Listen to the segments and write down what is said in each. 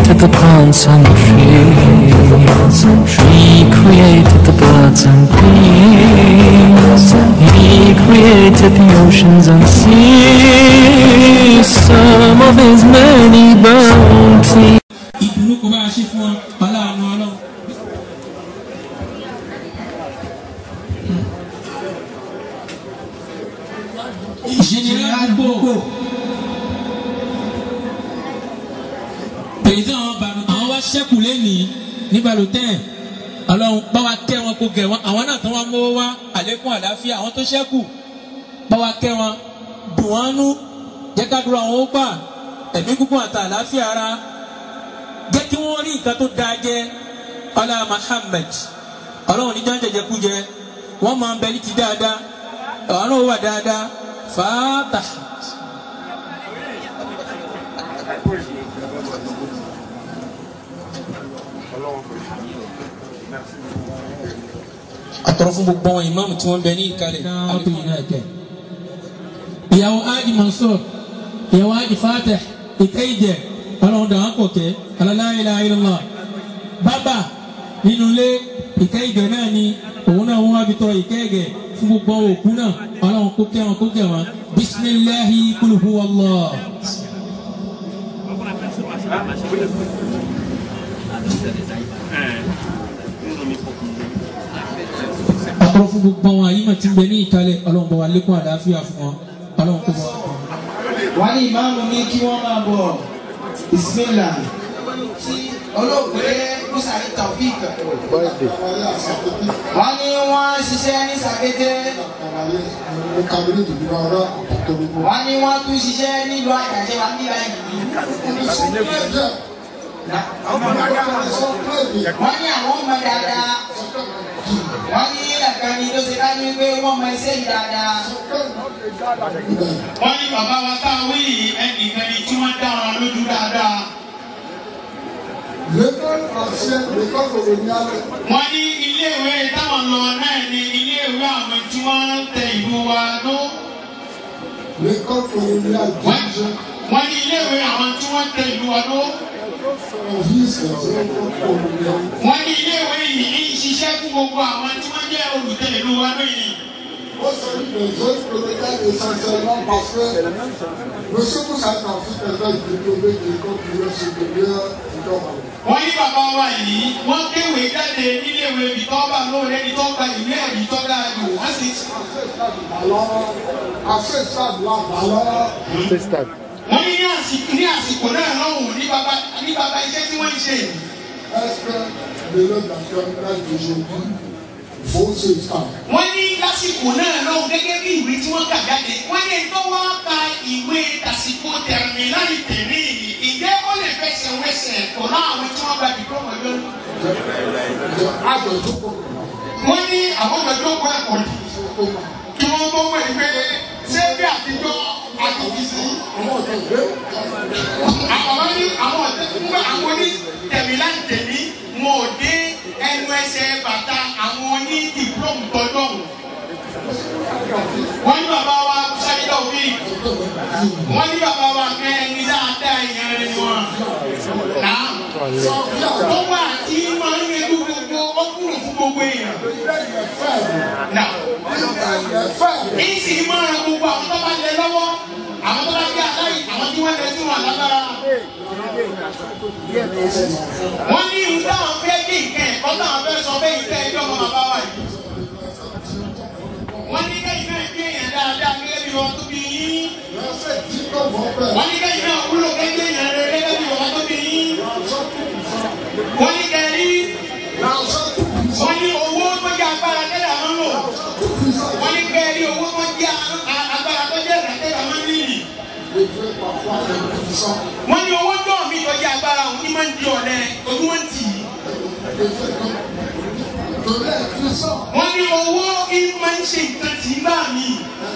created the plants and trees. He created the birds and bees. He created the oceans and seas. Some of his many bounties. ìdùnnú kò bá a ṣe fún ọ aláàánú ọlọ́run. ìṣẹ̀lẹ̀ àdúgbò pèsè àwọn bàlù àwọn wá ṣẹ́kù lẹ́nìí ní balùtẹ́ ọlọ́run bá wa kẹ́ wọn kó gẹ̀ wọn àwọn náà tó wá mówó wá àlékún àlàáfíà àwọn tó ṣẹ́kù bá wa kẹ́ wọn dùn wọn nú jẹ́ ká dúró àwọn ó gbà ẹ̀mí gígùn àti àlàáfíà ara jẹ́ kí wọ́n rí nǹkan tó dáa jẹ ọlá Muhammad ọlọ́run ní jọ́n jẹjẹ kú jẹ wọ́n máa ń bẹ ní ti dáadáa ọ̀hún náà wà dáadáa fàátà. àtọ̀rọ̀ fún gbogbo àwọn ìmáàmù tí wọ́n bẹ ní ìkàlẹ̀ àlékún náà jẹ. ìyàwó ájì Mansur ìyàwó ájì Fatih ìkẹyìjẹ ọlọ́run dàn án pọ̀ kẹ́ la ilaha illallah bàbá nínú ilé ìkẹyìjẹ náà ni òun náà wọ́n wá fi tọrọ ìkẹyìjẹ fún gbogbo àwọn òkú náà ọlọ́run kó kẹ́ wọn kó kẹ́ wọn bisimilahi kul huwa Allah. àtọ̀rọ̀ fún gbogbo àwọn àyímọ̀ tí ń bẹ ní ìkàlẹ̀ ọlọ́run bá wa lékún àlàáfíà fún wọn ọlọ́run kó bá wa. wọ́n ní ìmáàmù ní kí wọ́n máa bọ̀ bisimilá tí olóògbé musari taofik wọ́n ní wọ́n ṣiṣẹ́ ní sàkété wọ́n ní wọ́n tún ṣiṣẹ́ nílùú àjàṣe wa nílùú àyè wọ́n ní àwọn ọmọ dáadáa wọ́n ní àkànní tó ṣe ká ní pé wọ́n mọ iṣẹ́ yìí dáadáa. wọ́n ní bàbá wa tá a wí yìí ẹnìkan ni tí wọ́n dá wọn lójú dáadáa. wọ́n ní iléèwé táwọn lọ náà ni iléèwé àwọn tí wọ́n tẹ ìlú wa ló. wọ́n ní iléèwé àwọn tí wọ́n tẹ ìlú wa ló. wọ́n ní iléèwé yìí ń ṣiṣẹ́ fún gbogbo àwọn tí wọ́n jẹ́ olùtẹ̀ ìlú wa lóyìn. Ó sọ ìgbà ìjọ ìpolówó essentiellement parce que Monsieur Moussa Taofik ẹgbẹ́ ìdílé méje kó kí ló ṣe gbèlé ìjọba. wọ́n ní bàbá wa yìí wọ́n kéwé jáde níléèwé ìtọ́ba lóore ní tọ́ba ìwé ẹ̀rí tọ́ba ẹ̀rù wọ́n sì. Àṣẹ ìṣàdùn àbálọ́. wọ́n ní ní àsìkò ní àsìkò náà lọ́hùn ní bàbá ní bàbá iṣẹ́ tí wọ́n ń ṣe yìí. Est-ce que le national d'aujourd'hui faut se faire? wọ́n ní lásìkò náà lọ́hùn gẹ́gẹ́ bí ìwé tí wọ́n kà jáde wọ́n ní tó wá ka ìwé tàsìkò tẹ̀mí láti tẹ̀mí yìí ìjẹ́ ó lè fẹsẹ̀ wẹsẹ̀ pọ̀lọ́ àwọn tí wọ́n gba dìpọ́mọ̀ lórí. Àjọ̀dúnkọ̀ wọ́n ní àwọn ọ̀dọ́ kọ́ ẹ̀kọ́ yìí kí wọ́n tó mọ̀ ẹgbẹ́ ṣé bí àtijọ́ àtòkìsí. àwọn ọ̀dọ́ ìgbé àwọn ní àwọn ọ̀dọ́ nígbà àwọn ní tẹ̀mí láti tẹ̀mí wọn ò dé ẹnu ẹsẹ̀ bàtà àwọn ní dìpọ́mù tọ́jọ́ wọ́n ní bàbá wa sáyidá òbí wọ́n ní bàbá wa kẹ́ ẹni dáadáa ìyẹn rẹ̀ ni wọ́n. tó wà tí máa ń yẹjú gbogbo ọkùnrin fún gbogbo èèyàn. Ìsì máa ń gbogbo àwọn tó bá lẹ lọ́wọ́ àwọn tó bá gbé aláì àwọn tí wọ́n lẹ sí wọn lágbára. wọ́n ní ìlú táwọn fẹ́ kí nǹkan ẹ̀kọ́ táwọn fẹ́ sọ fẹ́ ìtẹ́ ẹjọ́ ọmọ bàbá wa yìí. wọ́n ní kẹ́yìn náà gbé èèyàn dáadáa gẹ́gẹ́ bí wọn tó bí yín. lọ́sẹ̀ tí kò wọ́n bẹ̀. wọ́n ní kẹ́yìn náà wúlò gẹ́gẹ́ èèyàn rẹ gẹ́gẹ́ bí wọn tó bí yín. wọ́n ní kẹ́yìn wọ́n ní owó tó jẹ́ agbára tẹ́lẹ̀ àwọn lò. wọ́n ní kẹ́yìn owó tó jẹ́ agbára tó jẹ́ ìrànlẹ́yìn àwọn nílì. wọ́n ní owó tó mi tó jẹ́ agbára òun ní máa ń di ọ̀lẹ ojú wọn tì í. wọ́n ní owó kí máa ń ṣe nǹkan tì í bá mi.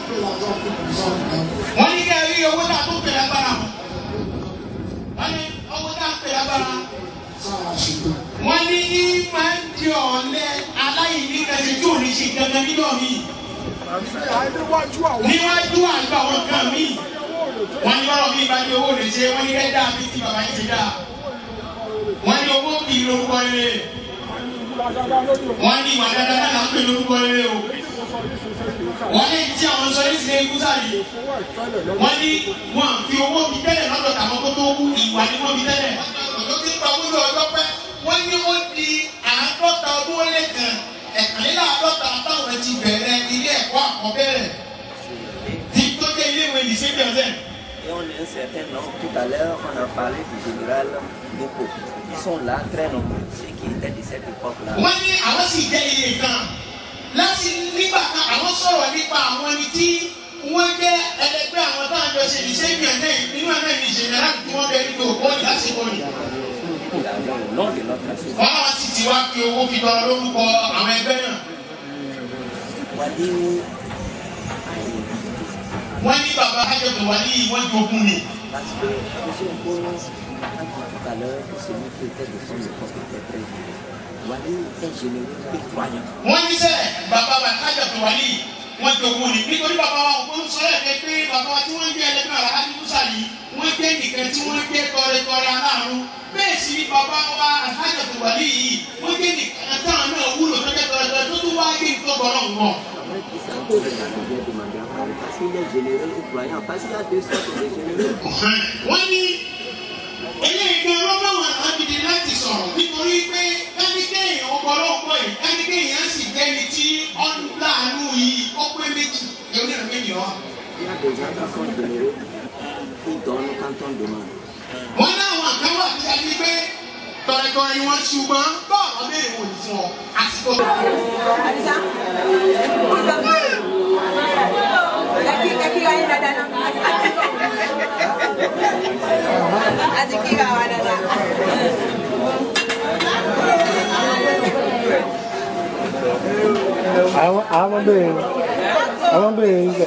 wọ́n ní kẹ́yìn owó tá a tó pè lágbára wọn. wọ́n ní owó tá a pè lágbára wọ́n ní ní máa ń di ọ̀lẹ aláìní kẹsì tí ò ní ṣe gangan nínú mi. níwájú àgbà wọn kan mi. wọ́n ní bọ́lá mi bá di owó lè ṣe wọ́n ní kẹ́ dáa bí ti bàbá yín ṣe dáa. wọ́n ní owó kì í lórúkọ rere wọ́n ní ìwà dáadáa náà là ń pè lórúkọ rere o wọ́n ní tí àwọn sọ yìí ṣe ikú sáré wọ́n ní wọ́n fi owó fi tẹ́lẹ̀ lọ́dọ̀ tàwọn tó tó kú ìwà ni wọ́n fi tẹ́lẹ̀ ọjọ́ tí ń pa wúlò ọjọ́ pẹ́ wọ́n ní ó di àádọ́ta ọdún ó lé kan ẹ̀kànléláàádọ́ta táwọn ti bẹ̀rẹ̀ ilé ẹ̀kọ́ àkọ́bẹ̀rẹ̀ tí tó dé ilé ìwé lycée Benzène. Et on est un certain nombre. Tout à l'heure, on a parlé du général Boko. Ils sont là, très nombreux, ceux qui étaient de cette époque-là. wọ́n ní àwọn sì jẹ́ iye kan láti nígbà kan àwọn sọ̀rọ̀ nípa àwọn ẹni tí wọ́n jẹ́ ẹlẹgbẹ́ àwọn táwọn jọ ṣe lycée Benzène nínú ẹ̀mẹ́ ní general tí wọ́n bẹ nínú òkú ọ̀dì lásìkò yìí. Il avait au nom de notre association. wọ́n náà sì ti wá fi owó fi tọrọ lórúkọ àwọn ẹgbẹ́ náà. Wadi wọ́n ní bàbá ajọ̀tọ̀ wà ní ìwọ́n jogún ni. Parce que M. Nkolo a dit tout à l'heure que celui qui était de son époque était très vieux. Wadi est généreux et croyant. wọ́n ní sẹ́ bàbá wa ajọ̀tọ̀ wà ní wọ́n jogún ni. nítorí bàbá wa kò sọ̀rọ̀ ẹ̀ pé bàbá wa tí wọ́n jẹ́ ẹlẹ́gbẹ́ àrà á ní musa yìí wọ́n jẹ́ nìkan tí wọ́n jẹ́ tọrẹtọrẹ aláàánú. bẹ́ẹ̀ sì ni bàbá wa ajọ̀tọ̀ wà ní yìí wọ́n jẹ́ nìkan táwọn náà wúlò tó jẹ́ tọrẹtọrẹ tó tún wá gé nǹkan bọ̀ náà wọ̀. Après, il s'est un peu de la bien demandé à parler parce qu'il est généreux et croyant. Parce qu'il y a deux sortes de généreux. wọ́n ní eléyìí gan ló bá wọn àbìdí láti sọ̀rọ̀ nítorí pé kánikẹ́yìn ọ̀pọ̀lọpọ̀ yìí kánikẹ́yìn á sì jẹ́ni tí ọ̀n láàánú yìí ó pé méjì èmi náà méjì wá. Il y a des gens qui sont généreux, qui donnent quand on demande. wọ́n láwọn àkáwà tí a ti gbé tọ̀rẹ̀tọ̀rẹ̀ ni wọ́n ṣùgbọ́n bọ́ọ̀lù béèrè wò ní fún ọ àsìkò. Adisa. Lagi lagi kaya dada na. Adi kira wa dada. àwọn àwọn bẹ̀rẹ̀ àwọn bẹ̀rẹ̀ ń bẹ̀.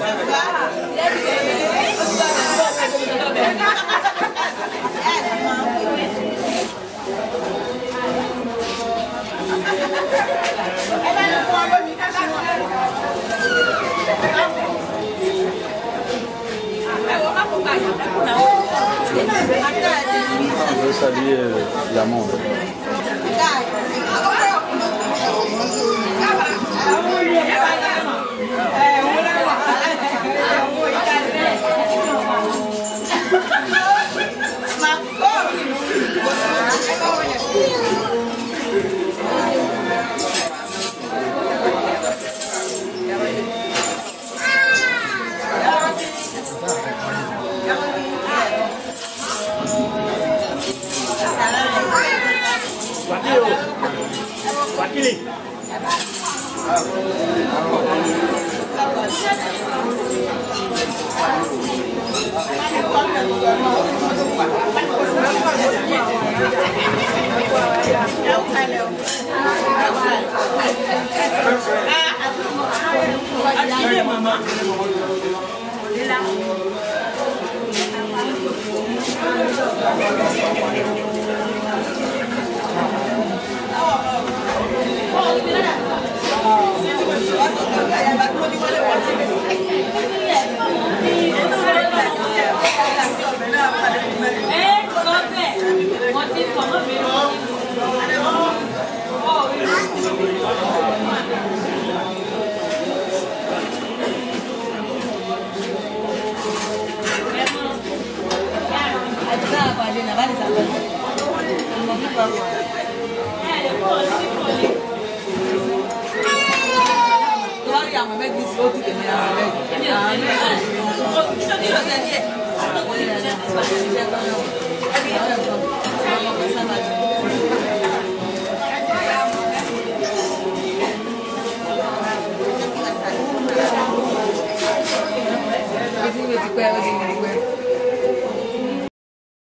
Je veux saluer euh, l'amende. Amen.